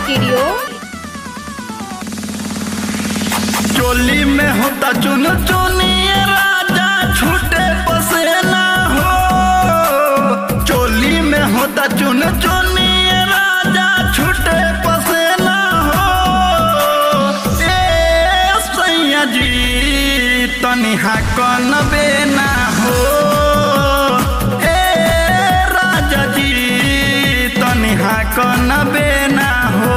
studio चोली में होता चुन चुनिए राजा छूटे पसेना हो चोली में होता चुन चुनिए राजा छूटे पसेना हो ए सैया जी तनिहा कन बेना हो ए राजा जी तनिहा कन बेना हो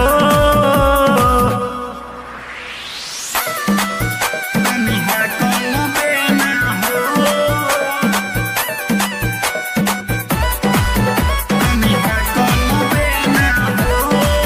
तनिहा कन बेना हो तनिहा कन बेना हो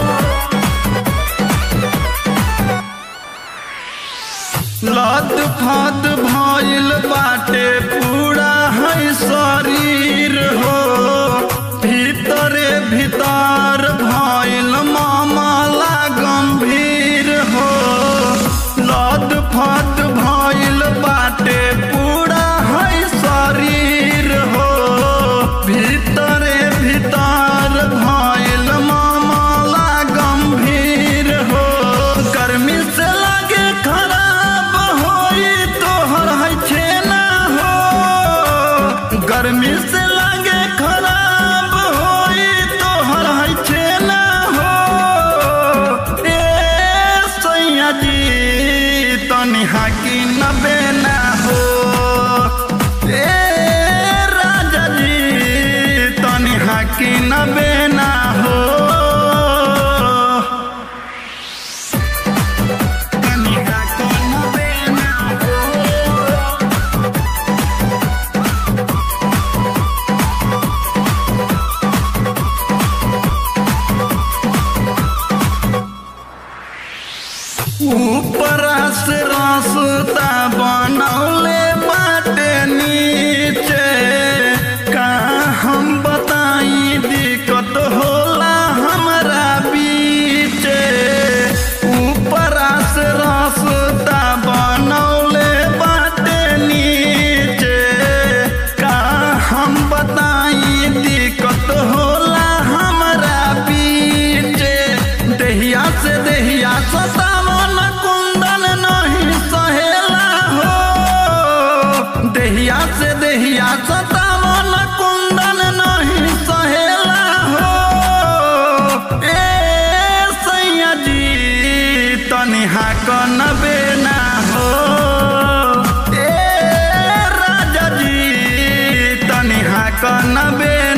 लत फत भइल बाटे पूरा है शरीर हो भीतरे भीतर भइल मामला गंभीर हो लत फत भइल बाटे पूरा है शरीर हो भीतरे भीतर भइल मामला गंभीर हो गर्मी से लगे खराब होई तोहर है छेना हो गर्मी से लगे खराब होई तोहर है छेना हो ए सैया जी तनिहा की नबेना हो ए राजा जी तनिहा की नबेना हो तनिहा कौन बेना हो ऊपर से रास्ता बनौले बाटे नीचे का हम बताई दिक्कत होला हमरा बीचे ऊपर से रास्ता बनौले बाटे नीचे का हम बताई दिक्कत होला हमरा बीचे देहिया से देहिया सतावन कुंदन नहीं सहेला हो देहिया से देहिया सतावन कुंदन नहीं सहेला हो ए सैया जी तनिहा कन बेना हो ए राजा जी तनिहा कन बेना